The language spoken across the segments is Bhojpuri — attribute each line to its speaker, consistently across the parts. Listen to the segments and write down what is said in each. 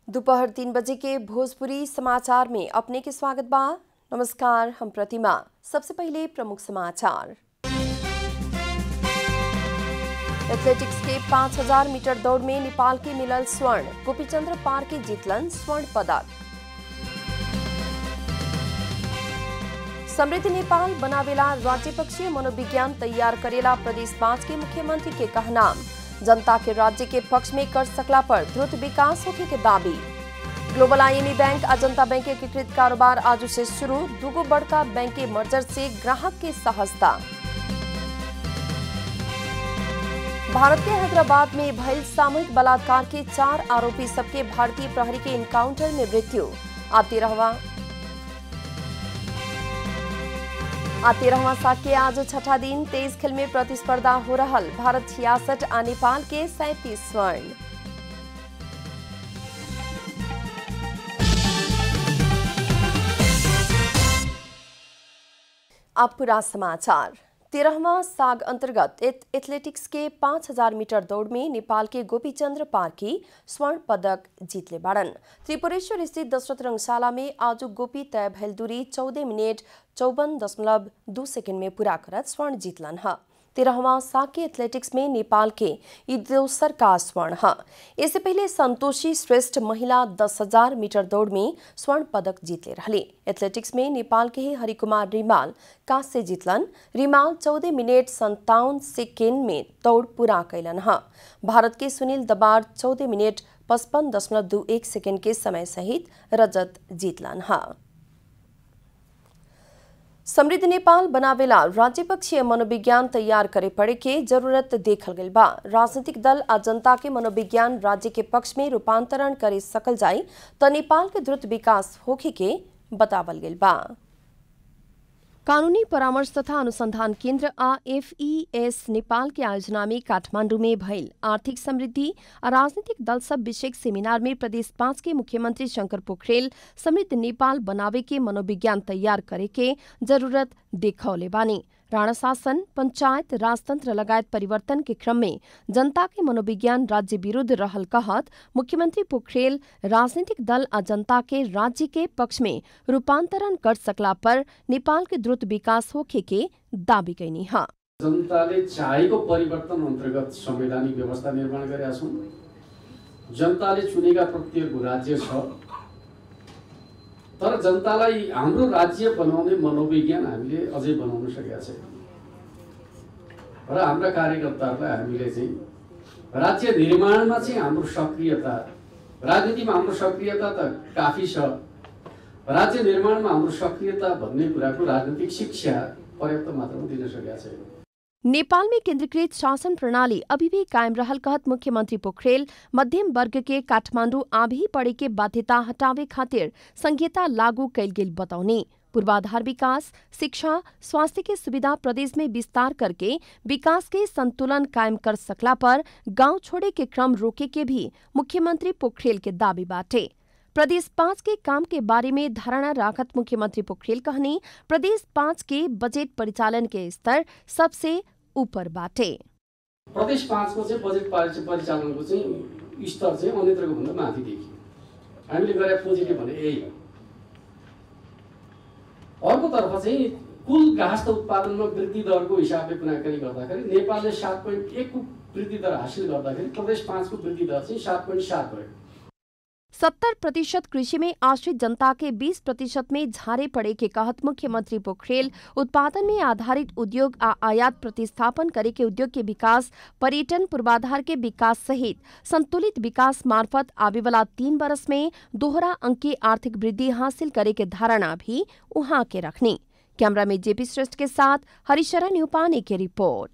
Speaker 1: दोपहर तीन बजे के भोजपुरी समाचार में अपने के स्वागत बा नमस्कार हम प्रतिमा सबसे पहले प्रमुख समाचार एथलेटिक्स के 5000 मीटर दौड़ में नेपाल के मिलल स्वर्ण गोपीचंद्र पार के जीतलन स्वर्ण पदक समृद्ध नेपाल बनावेला राज्य पक्षीय मनोविज्ञान तैयार करेला प्रदेश पांच के मुख्यमंत्री के कहनाम जनता के राज्य के पक्ष में कर सकला पर द्रुत विकास होने के दावी ग्लोबल आईएमई बैंक आ जनता बैंक के एकीकृत कारोबार आज से शुरू दूगो बड़का बैंक के मर्जर से ग्राहक के सहजता भारत के हैदराबाद में भयल सामूहिक बलात्कार के चार आरोपी सबके भारतीय प्रहरी के इनकाउंटर में मृत्यु आ तेरहवा आ तेरहवा साख के आज छठा दिन तेईस खेल में प्रतिस्पर्धा हो रहा भारत छियासठ आ नेपाल के सैंतीस स्वर्ण अब पूरा समाचार तेरहवा साग अंतर्गत एथलेटिक्स के 5000 मीटर दौड़ में नेपाल के गोपीचंद्र पार्की स्वर्ण पदक जीतले बाड़न त्रिपुरेश्वर स्थित दशरथ रंगशाला में आज गोपी तय भैल दूरी चौदह मिनट चौवन दशमलव दू सेकेंड में पूरा करत स्वर्ण जीतलन है तेरहवा साके एथलेटिक्स में नेपाल के ई दोसर का स्वर्ण है इससे पहले संतोषी श्रेष्ठ महिला दस हजार मीटर दौड़ में स्वर्ण पदक जीतले रहे एथलेटिक्स में नेपाल के ही हरिकुमार रिमाल कांस्य जीतलन रिमाल चौदह मिनट संतावन सेकेंड में दौड़ पूरा कैलन है भारत के सुनील दबार चौदह मिनट पचपन दशमलव दू एक सेकेंड के समय सहित रजत जीतलन है समृद्ध नेपाल बनावेला राज्य पक्षीय मनोविज्ञान तैयार करे पड़े के जरूरत देखल गई बा राजनीतिक दल आ जनता के मनोविज्ञान राज्य के पक्ष में रूपांतरण करे सकल जाए तो नेपाल के द्रुत विकास होखे के बतावल गई बा कानूनी परामर्श तथा अनुसंधान केन्द्र आ एफईएस नेपाल के आयोजना में काठमांडू में भइल आर्थिक समृद्धि आ राजनीतिक दल सब विषय सेमिनार में प्रदेश पांच के मुख्यमंत्री शंकर पोखरेल समृद्ध नेपाल बनावे के मनोविज्ञान तैयार करे के जरूरत देखौले बानी राणा शासन पंचायत राजतंत्र लगायत परिवर्तन के क्रम में जनता के मनोविज्ञान राज्य विरुद्ध रहल कहत मुख्यमंत्री पोखरेल राजनीतिक दल आ जनता के राज्य के पक्ष में रूपांतरण कर सकला पर नेपाल के द्रुत विकास होखे के दावी कैनी है
Speaker 2: जनताले चाहेको परिवर्तन अन्तर्गत संवैधानिक व्यवस्था निर्माण गरेका छौँ जनताले चुनेका प्रत्येकको राज्य छ तर जनतालाई हाम्रो राज्य बनाउने मनोविज्ञान हामीले अझै बनाउन सकेका छैनौँ र हाम्रा कार्यकर्ताहरूलाई हामीले चाहिँ राज्य निर्माणमा चाहिँ हाम्रो सक्रियता राजनीतिमा हाम्रो सक्रियता त काफी छ राज्य निर्माणमा हाम्रो सक्रियता भन्ने कुराको राजनीतिक शिक्षा पर्याप्त मात्रामा दिन सकेका छैनौँ
Speaker 1: नेपाल में केंद्रीकृत शासन प्रणाली अभी भी कायम रहल कहत मुख्यमंत्री पोखरेल मध्यम वर्ग के काठमांडू आभी पड़े के बाध्यता हटावे खातिर संहिता लागू कैल गेल बतौनी पूर्वाधार विकास शिक्षा स्वास्थ्य के सुविधा प्रदेश में विस्तार करके विकास के संतुलन कायम कर सकला पर गांव छोड़े के क्रम रोके के भी मुख्यमंत्री पोखरेल के दावी बाटे प्रदेश पाँच के काम के बारे में धारणा राखत मुख्यमंत्री पोखरेल कहनी प्रदेश पाँच के बजेट परिचालन के स्तर सबसे ऊपर बाटे
Speaker 2: प्रदेश पाँचको चाहिँ बजेट परि- परिचालनको चाहिँ स्तर चाहिँ अन्यत्रको भन्दा माथि देखियो हामीले गरे पोजिटिभ भने यही हो अर्कोतर्फ चाहिँ कुल घाँस त उत्पादनमा वृद्धि दरको हिसाबले कुराकानी गर्दाखेरि नेपालले सात पोइन्ट एकको वृद्धि दर हासिल गर्दाखेरि प्रदेश पाँचको वृद्धि दर चाहिँ सात पोइन्ट सात भयो
Speaker 1: सत्तर प्रतिशत कृषि में आश्रित जनता के 20 प्रतिशत में झारे पड़े के कहत मुख्यमंत्री पोखरेल उत्पादन में आधारित उद्योग आ आयात प्रतिस्थापन करे के उद्योग के विकास पर्यटन पूर्वाधार के विकास सहित संतुलित विकास मार्फत आवे वाला तीन बरस में दोहरा अंकी आर्थिक वृद्धि हासिल करे के धारणा भी उहाँ के रखनी कैमरा में जेपी श्रेष्ठ के साथ हरिशरण यूपाने की रिपोर्ट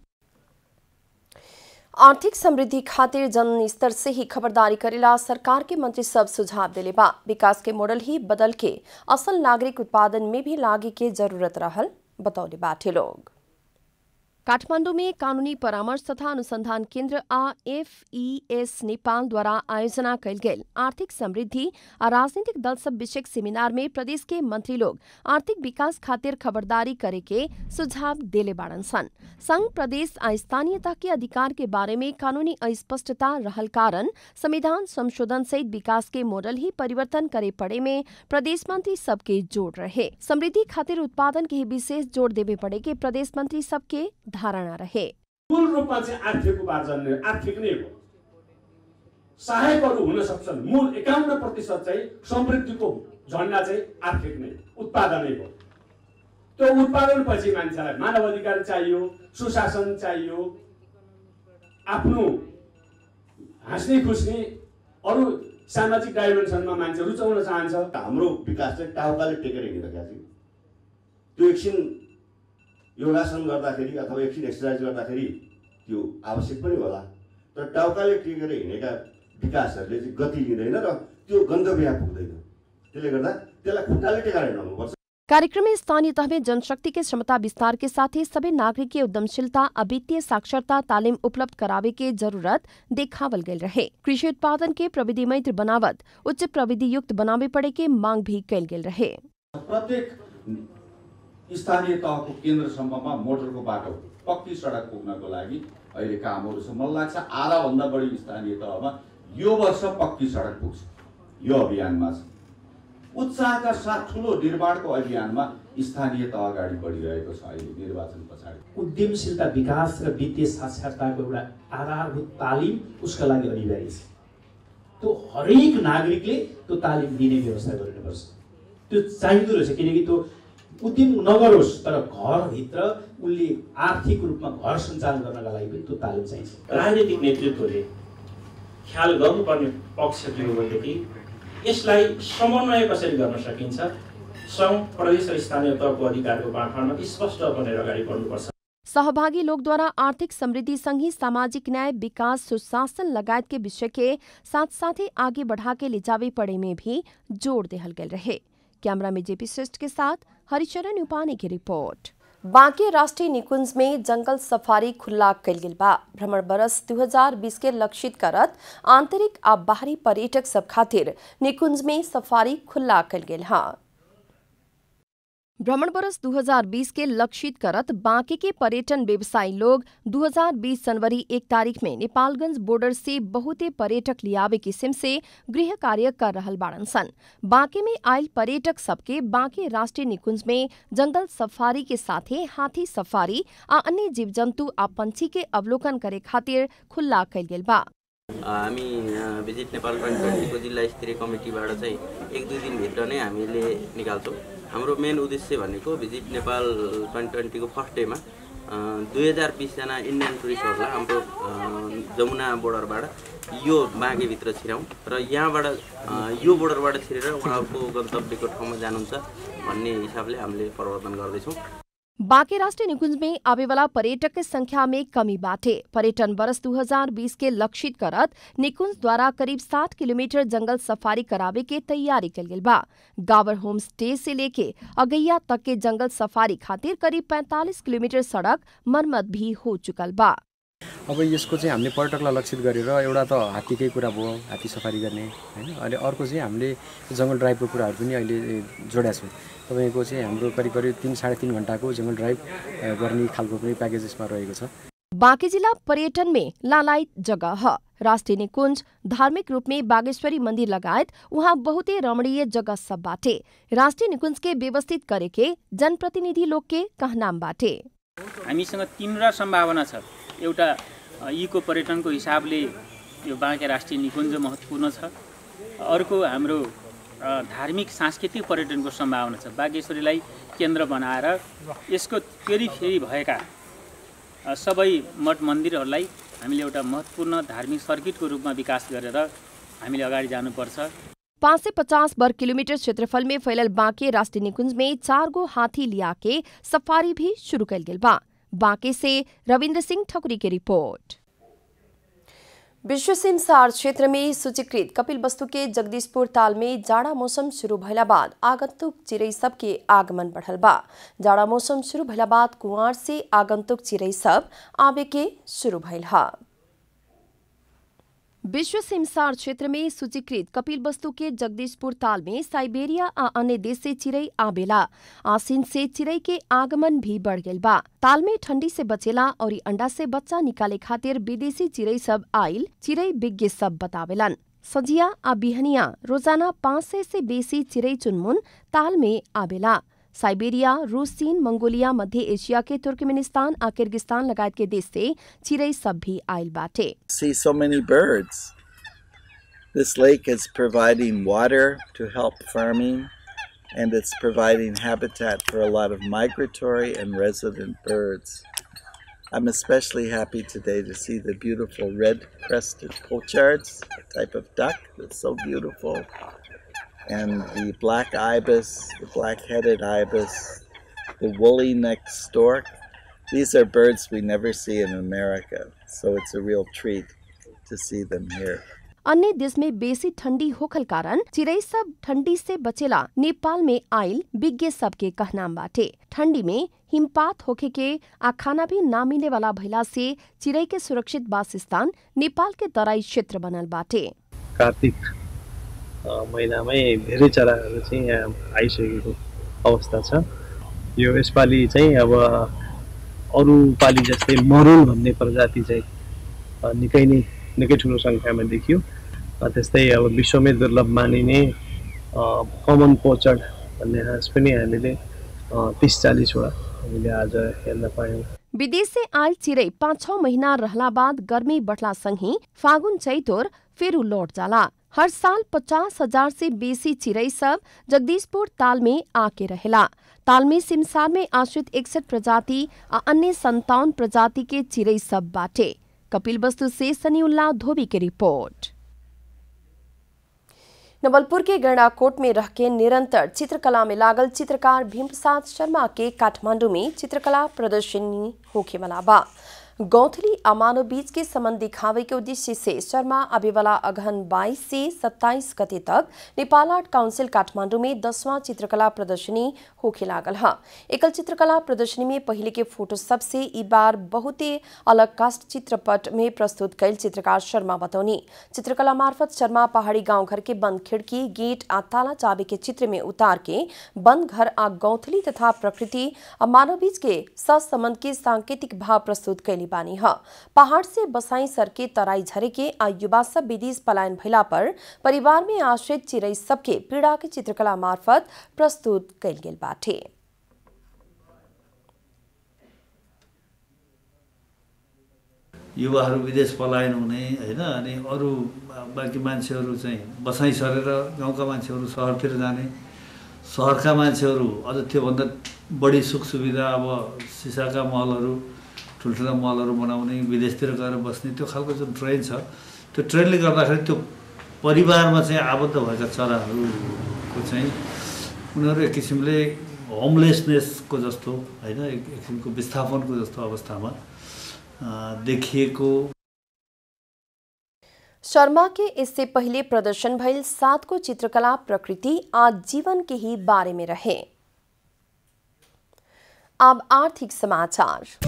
Speaker 1: आर्थिक समृद्धि खातिर जन स्तर से ही खबरदारी करेला सरकार के मंत्री सब सुझाव दिले बा विकास के मॉडल ही बदल के असल नागरिक उत्पादन में भी लागे के जरूरत रहल बतौले बाटे लोग काठमाडौँ में कानूनी परामर्श तथा अनुसंधान केन्द्र आ एफईएस नेपाल द्वारा आयोजना कयल गेल आर्थिक समृद्धि आ राजनीतिक दल सब विषयक सेमिनार में प्रदेश के मंत्री लोग आर्थिक विकास खातिर खबरदारी करे के सुझाव देले बाड़न सन संघ प्रदेश आ स्थानीयता के अधिकार के बारे में कानूनी अस्पष्टता रहल कारण संविधान संशोधन सहित विकास के मॉडल ही परिवर्तन करे पड़े में प्रदेश मंत्री सबके जोड़ रहे समृद्धि खातिर उत्पादन के ही विशेष जोड़ देवे पड़े के प्रदेश मंत्री सबके धारणा रहे
Speaker 3: मूल रूपमा चाहिँ आर्थिक उपार्जन नै आर्थिक नै हो सहायकहरू हुन सक्छन् मूल एकाउन्न प्रतिशत चाहिँ समृद्धिको झन्डा चाहिँ आर्थिक नै उत्पादनै हो त्यो उत्पादनपछि मान्छेलाई मानव अधिकार चाहियो सुशासन चाहियो आफ्नो हाँस्ने खुस्ने अरू सामाजिक डाइमेन्सनमा मान्छे रुचाउन चाहन्छ
Speaker 4: हाम्रो विकास चाहिँ टाउकाले टेकेर हिँडिरहेको छ त्यो एकछिन योगासन गर्दाखेरि अथवा एकछिन एक्सर्साइज गर्दाखेरि त्यो आवश्यक पनि होला तर टाउकाले टेकेर हिँडेका विकासहरूले चाहिँ गति लिँदैन र त्यो गन्तव्य पुग्दैन त्यसले गर्दा त्यसलाई खुट्टाले टेकाएर हिँडाउनुपर्छ
Speaker 1: कार्यक्रम में स्थानीय तह में जनशक्ति के क्षमता विस्तार के साथ ही सभी नागरिक के उद्यमशीलता आ वित्तीय साक्षरता तालीम उपलब्ध करावे के जरूरत देखावल गयल रहे कृषि उत्पादन के प्रविधि मैत्र बनावत उच्च प्रविधि युक्त बनावे पड़े के मांग भी कयल गेल रहे
Speaker 5: प्रत्येक स्थानीय तहको केन्द्रसम्ममा मोटरको बाटो पक्की सडक पुग्नको लागि अहिले कामहरू छ मलाई लाग्छ आधाभन्दा बढी स्थानीय तहमा यो वर्ष पक्की सडक पुग्छ यो अभियानमा छ उत्साहका साथ ठुलो निर्माणको अभियानमा स्थानीय तह अगाडि बढिरहेको छ अहिले निर्वाचन पछाडि
Speaker 6: उद्यमशीलता विकास र वित्तीय साक्षरताको एउटा आधारभूत तालिम उसका लागि अनिवार्य छ त्यो हरेक नागरिकले त्यो तालिम दिने व्यवस्था गर्नुपर्छ त्यो चाहिँदो रहेछ किनकि त्यो उद्यम नगरोस् तर घरभित्र उसले आर्थिक रूपमा घर सञ्चालन गर्नका लागि पनि त्यो तालिम चाहिन्छ राजनीतिक नेतृत्वले ख्याल गर्नुपर्ने पक्ष के हो भनेदेखि यसलाई समन्वय कसरी गर्न सकिन्छ सङ्घ प्रदेश र स्थानीय तहको अधिकारको बाँडफाँडमा स्पष्ट बनेर अगाडि बढ्नुपर्छ
Speaker 1: सहभागी लोग द्वारा आर्थिक समृद्धि संगी सामाजिक न्याय विकास सुशासन लगायत के विषय के साथ साथ ही आगे बढ़ा के ले जावे पड़े में भी जोर देहल गए रहे कैमरा में जेपी श्रेष्ठ के साथ हरिचरण उपाने की रिपोर्ट बांके राष्ट्रीय निकुंज में जंगल सफारी खुला कल गेल बा भ्रमण बरस 2020 के लक्षित करत आंतरिक आ बाहरी पर्यटक सब खातिर निकुंज में सफारी खुला कल गेल हा भ्रमण बरस 2020 के लक्षित करत बांके के पर्यटन व्यवसायी लोग 2020 जनवरी एक तारीख में नेपालगंज बॉर्डर से बहुते पर्यटक लियावे किस्म से गृह कार्य कर रहल बाड़न सन बांके में आयल पर्यटक सबके बांके राष्ट्रीय निकुंज में जंगल सफारी के साथे हाथी सफारी आ अन्य जीव जन्तु आ पंछी के अवलोकन करे खातिर खुल्ला कयल गेल बा
Speaker 7: हामी अ, भिजिट नेपाल ट्वेन्टी ट्वेन्टीको जिल्ला स्तरीय कमिटीबाट चाहिँ एक दुई दिनभित्र नै हामीले निकाल्छौँ हाम्रो मेन उद्देश्य भनेको भिजिट नेपाल ट्वेन्टी ट्वेन्टीको फर्स्ट डेमा अ, दुई हजार बिसजना इन्डियन टुरिस्टहरूलाई हाम्रो अ, जमुना बोर्डरबाट यो बाँकेभित्र छिराउँ र यहाँबाट अ, यो बोर्डरबाट छिरेर उहाँहरूको गन्तव्यको ठाउँमा जानुहुन्छ भन्ने हिसाबले हामीले प्रवर्तन गर्दैछौँ
Speaker 1: बांके राष्ट्रीय निकुंज में आवे वाला पर्यटक के संख्या में कमी बाटे पर्यटन वर्ष 2020 के लक्षित करत निकुंज द्वारा करीब 60 किलोमीटर जंगल सफारी करावे के तैयारी कल गेल बा गावर होम स्टे से लेके अगैया तक के जंगल सफारी खातिर करीब 45 किलोमीटर सड़क मरम्मत भी हो चुकल बा
Speaker 8: अब यसको चाहिँ हामीले पर्यटकलाई लक्षित गरेर एउटा त हात्तीकै कुरा भयो हात्ती सफारी गर्ने होइन अनि अर्को चाहिँ हामीले जङ्गल ड्राइभको कुराहरू पनि अहिले जोडेका छौँ तपाईँको चाहिँ हाम्रो करिब करिब तिन साढे तिन घन्टाको जङ्गल ड्राइभ अ, गर्ने खालको पनि प्याकेज यसमा रहेको छ
Speaker 1: बांके जिला पर्यटन में लालायत जगह ह राष्ट्रीय निकुंज धार्मिक रूप में बागेश्वरी मंदिर लगायत वहाँ बहुते रमणीय जगह सब बाटे राष्ट्रीय निकुंज के व्यवस्थित करे के जनप्रतिनिधि लोग के कहनाम बाटे
Speaker 9: हामीसँग तिनवटा सम्भावना छ एउटा अ, इको पर्यटनको हिसाबले यो बाँके राष्ट्रिय निकुञ्ज महत्त्वपूर्ण छ अर्को हाम्रो अ, धार्मिक सांस्कृतिक पर्यटनको सम्भावना छ बागेश्वरीलाई केन्द्र बनाएर यसको फेरि फेरि भएका अ, सबै मठ मन्दिरहरूलाई हामीले एउटा महत्त्वपूर्ण धार्मिक सर्किटको रूपमा विकास गरेर हामीले अगाडि जानुपर्छ
Speaker 1: पाँच से पचास वर्ग किलोमीटर क्षेत्रफल में फैलल बांके राष्ट्रीय निकुंज में चार गो हाथी लिया के सफारी भी शुरू कल गेल बा बांके से रविंद्र सिंह ठकुरी की रिपोर्ट विश्व सिमसार क्षेत्र में सूचीकृत कपिल वस्तु के जगदीशपुर ताल में जाड़ा मौसम शुरू भइला बाद आगंतुक चिड़ै सब के आगमन बढ़ल बा जाड़ा मौसम शुरू भइला बाद कुआर से आगंतुक चिड़ै सब आवे के शुरू भइल हा विश्व सिमसार क्षेत्र में सूचीकृत कपिल वस्तु के जगदीशपुर ताल में साइबेरिया आ अन्य देश से चिड़ै आवेला आसिन से चिड़ै के आगमन भी बढ़ गइल बा ताल में ठंडी से बचेला और ई अंडा से बच्चा निकाले खातिर विदेशी चिड़ै सब आइल चिड़ै विज्ञ सब बतावेलन सजिया आ बिहनिया रोजाना पाँच सय से बेसी चिड़ै चुनमुन ताल में आवेला साइबेरिया रूस चीन मंगोलिया मध्य एशिया के तुर्कमेनिस्तान आ किर्गिस्तान लगायत के देश से चिड़ै सब भी आइल बाटे
Speaker 10: see so many birds. This lake is providing water to help farming, and it's providing habitat for a lot of migratory and resident birds. I'm especially happy today to see the beautiful red crested pochards, a type of duck that's so beautiful, and the black ibis, the black headed ibis, the woolly necked stork. These are birds we never see in America, so it's a real treat to see them here.
Speaker 1: अन्य देश में बेसी ठंडी होखल कारण चिड़ै सब ठंडी से बचेला नेपाल में आइल विज्ञ सब के कहनाम बाटे ठंडी में हिमपात होखे के आ खाना भी ना मिले वाला भइला से चिड़ै के सुरक्षित वासस्थान नेपाल के तराई क्षेत्र बनल बाटे
Speaker 11: कार्तिक अ, महिनामै धेरै चराहरू चाहिँ यहाँ आइसकेको अवस्था छ यो यसपालि चाहिँ अब अरू पालि जस्तै मरुल भन्ने प्रजाति चाहिँ अ, निकै नै निकै ठुलो सङ्ख्यामा देखियो अ, त्यस्तै अब विश्वमै दुर्लभ मानिने कमन पोचड भन्ने हाँस पनि हामीले तिस चालिसवटा हामीले आज हेर्न पायौँ
Speaker 1: विदेश से आयल चिड़ै पाँच छ महीना रहला बाद गर्मी बढ़ला संगी फागुन चैतोर फेरू लौट जाला हर साल पचास हजार से बेसी चिड़ै सब जगदीशपुर ताल में आके रहेला ताल में सिमसार में आश्रित इकसठ प्रजाति आ अन्य संतावन प्रजाति के चिड़ै सब बाटे कपिल वस्तु से सनीउल्ला धोबी की रिपोर्ट नवलपुर के गैंडाकोट में रह के निरंतर चित्रकला में लागल चित्रकार भीमप्रसाद शर्मा के काठमांडू में चित्रकला प्रदर्शनी होखे वाला बा गौथली आ मानव बीच के संबंध दिखावे के उद्देश्य से शर्मा आवे वाला अगहन 22 से 27 गते तक नेपाल आर्ट काउंसिल काठमांडू में दसवां चित्रकला प्रदर्शनी होखे लागल है एकल चित्रकला प्रदर्शनी में पहले के फोटो सबसे ई बार बहुते अलग कास्ट चित्रपट में प्रस्तुत कैल चित्रकार शर्मा बतौनी चित्रकला मार्फत शर्मा पहाड़ी गांव घर के बंद खिड़की गेट आ ताला चाबी के चित्र में उतार के बंद घर आ गौथली तथा प्रकृति आ मानव बीच के संबंध के सांकेतिक भाव प्रस्तुत कैली बानी ह पहाड़ से बसाई सर के तराई झरे के आ युवा सब विदेश पलायन भइला पर परिवार में आश्रित चिड़ै सबके पीड़ा के चित्रकला मार्फत प्रस्तुत कैल गेल बाटे
Speaker 12: युवाहरू विदेश पलायन हुने होइन अनि अरू बाँकी मान्छेहरू चाहिँ बसाइँ सरेर गाउँका मान्छेहरू सहरतिर जाने सहरका मान्छेहरू अझ त्योभन्दा बढी सुख सुविधा अब सिसाका महलहरू ठुल्ठुला मलहरू बनाउने विदेशतिर गएर बस्ने त्यो खालको जुन ट्रेन छ त्यो ट्रेनले गर्दाखेरि त्यो परिवारमा चाहिँ आबद्ध भएका चराहरूको चाहिँ उनीहरू एक किसिमले होमलेसनेसको जस्तो होइन एक एक किसिमको विस्थापनको जस्तो अवस्थामा देखिएको
Speaker 1: शर्मा के इससे पहले प्रदर्शन भइल सात को चित्रकला प्रकृति आज जीवन के ही बारे में रहे अब आर्थिक समाचार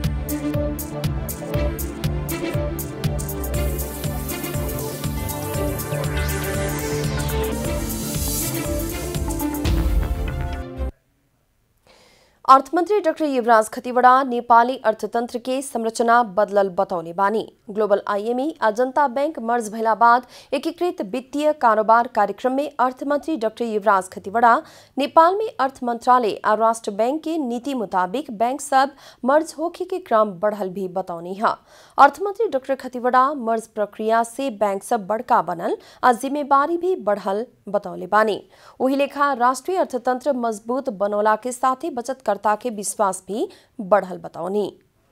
Speaker 1: अर्थमन्त्री डाक्टर युवराज खतिवड़ा नेपाली अर्थतन्त्र के संरचना बदलल बतौले बानी ग्लोबल आईएमई आ जनता बैंक मर्ज भइला बाद एकीकृत वित्तीय कारोबार कार्यक्रम में अर्थमन्त्री डाक्टर युवराज खतिवड़ा नेपाल में अर्थ मंत्रालय आ राष्ट्र बैंक के नीति मुताबिक बैंक सब मर्ज होखे के क्रम बढ़ल भी बतौनी है अर्थमन्त्री डाक्टर खतिवड़ा मर्ज प्रक्रिया से बैंक सब बड़का बनल आ जिम्मेवारी भी बढ़ल बतौले बानी वही लेखा राष्ट्रीय अर्थतंत्र मजबूत बनौला के साथ ही बचतकर्ता के विश्वास भी बढ़ल बताउनी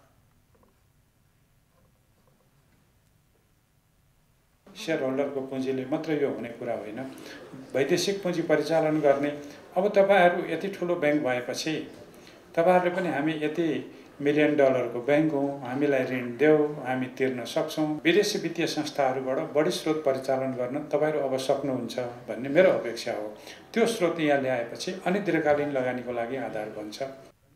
Speaker 13: सेयर होल्डरको पुँजीले मात्रै यो हुने कुरा होइन वैदेशिक पुँजी परिचालन गर्ने अब तपाईँहरू यति ठुलो ब्याङ्क भएपछि तपाईँहरूले पनि हामी यति मिलियन डलरको ब्याङ्क हौँ हामीलाई ऋण देऊ हामी तिर्न सक्छौँ विदेशी वित्तीय संस्थाहरूबाट बढी स्रोत परिचालन गर्न तपाईँहरू अब सक्नुहुन्छ भन्ने मेरो अपेक्षा हो त्यो स्रोत यहाँ ल्याएपछि अनि दीर्घकालीन लगानीको लागि आधार बन्छ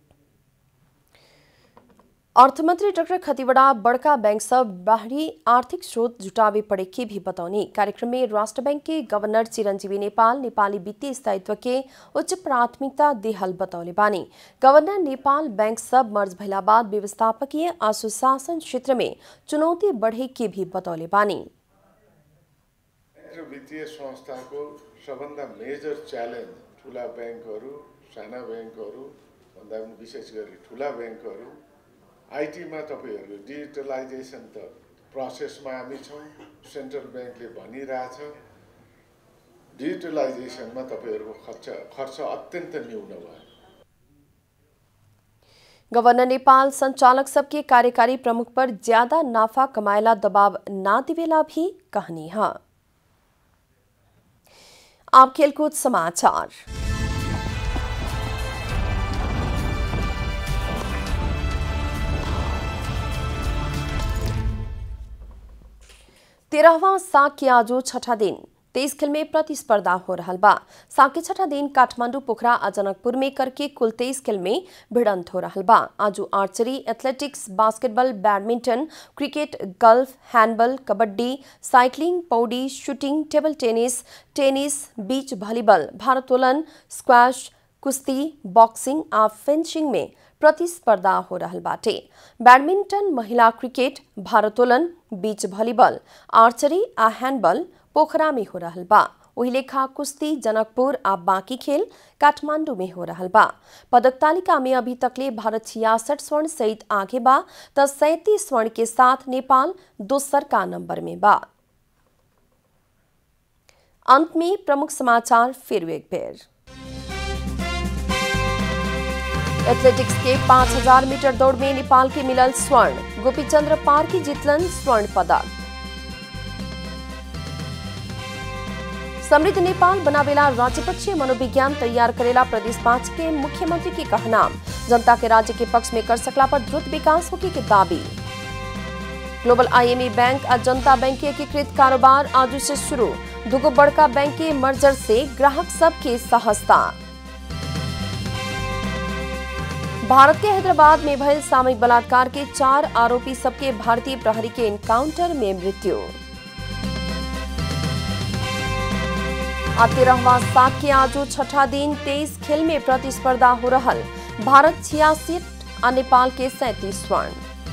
Speaker 1: अर्थमंत्री डॉक्टर खतिवड़ा बड़का बैंक सब बाहरी आर्थिक स्रोत जुटावे पड़े के भी बतौनी कार्यक्रम में राष्ट्र बैंक के गवर्नर चिरंजीवी नेपाल नेपाली वित्तीय स्थायित्व के उच्च प्राथमिकता देहल बतौले बानी गवर्नर नेपाल बैंक सब मर्ज भैला बाद व्यवस्थापकीय आ सुशासन क्षेत्र में चुनौती बढ़े के भी बतौले बानी
Speaker 14: र वित्तीय संस्थाको सबभन्दा मेजर च्यालेन्ज ठुला ब्याङ्कहरू साना ब्याङ्कहरू भन्दा पनि विशेष गरी ठुला ब्याङ्कहरू आइटीमा तपाईँहरू डिजिटलाइजेसन त प्रोसेसमा हामी छौँ सेन्ट्रल ब्याङ्कले भनिरहेछ डिजिटलाइजेसनमा तपाईँहरूको खर्च खर्च अत्यन्त न्यून भयो
Speaker 1: गवर्नर नेपाल संचालक सबके कार्यकारी प्रमुख पर ज्यादा नाफा कमाएला दबाव ना दिवेला भी कहनी है आप खेलकूद समाचार तेरहवा साग के आजो छठा दिन तेईस खेल में प्रतिस्पर्धा हो रहा बा साग के छठा दिन काठमांडू पोखरा आ जनकपुर में करके कुल तेईस खेल में भिड़ंत हो रहा बा आजू archery athletics basketball badminton cricket golf handball kabaddi cycling पौडी shooting table tennis tennis beach volleyball भारोत्तोलन स्क्वैश कुश्ती बॉक्सिंग आ फेंसिंग में प्रतिस्पर्धा हो रहा बाटे बैडमिंटन महिला क्रिकेट भारोत्तोलन बीच वॉलीबॉल आर्चरी आ हैंडबॉल पोखरा में हो रहा बा वही लेखा कुश्ती जनकपुर आ बाकी खेल काठमांडू में हो रहा बा पदक तालिका में अभी तकले भारत छियासठ स्वर्ण सहित आगे बा त सैतीस स्वर्ण के साथ नेपाल दोसर का नंबर में बा अंत में प्रमुख समाचार फिर एक बेर एथलेटिक्स के 5000 मीटर दौड़ में नेपाल के मिलल स्वर्ण गोपीचंद्र पार की जीतलन स्वर्ण पदक समृद्ध नेपाल बनावेला राज्यपक्षीय मनोविज्ञान तैयार करेला प्रदेश पांच के मुख्यमंत्री की कहना जनता के राज्य के पक्ष में कर सकला पर द्रुत विकास होगी के दावी ग्लोबल आईएमई बैंक और जनता बैंक के एकीकृत कारोबार आज से शुरू दुगो बड़का बैंक के मर्जर से ग्राहक सब के सहजता भारत के हैदराबाद में भयल सामूहिक बलात्कार के चार आरोपी सबके भारतीय प्रहरी के एनकाउंटर में मृत्यु तेरहवा साग के आजो छठा दिन तेईस खेल में प्रतिस्पर्धा हो रहा भारत छियासी और नेपाल के सैंतीस स्वर्ण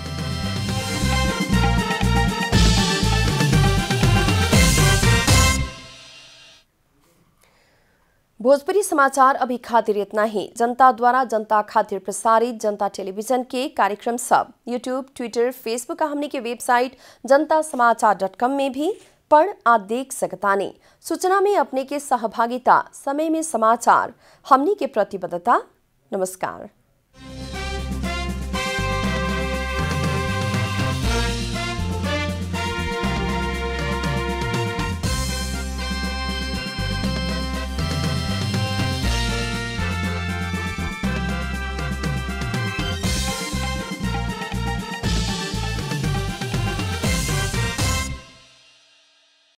Speaker 1: भोजपुरी समाचार अभी खातिर इतना ही जनता द्वारा जनता खातिर प्रसारित जनता टेलीविजन के कार्यक्रम सब यूट्यूब ट्विटर फेसबुक का हमने के वेबसाइट जनता समाचार डॉट कॉम में भी पढ़ आ देख सकतानी सूचना में अपने के सहभागिता समय में समाचार हमनी के प्रतिबद्धता नमस्कार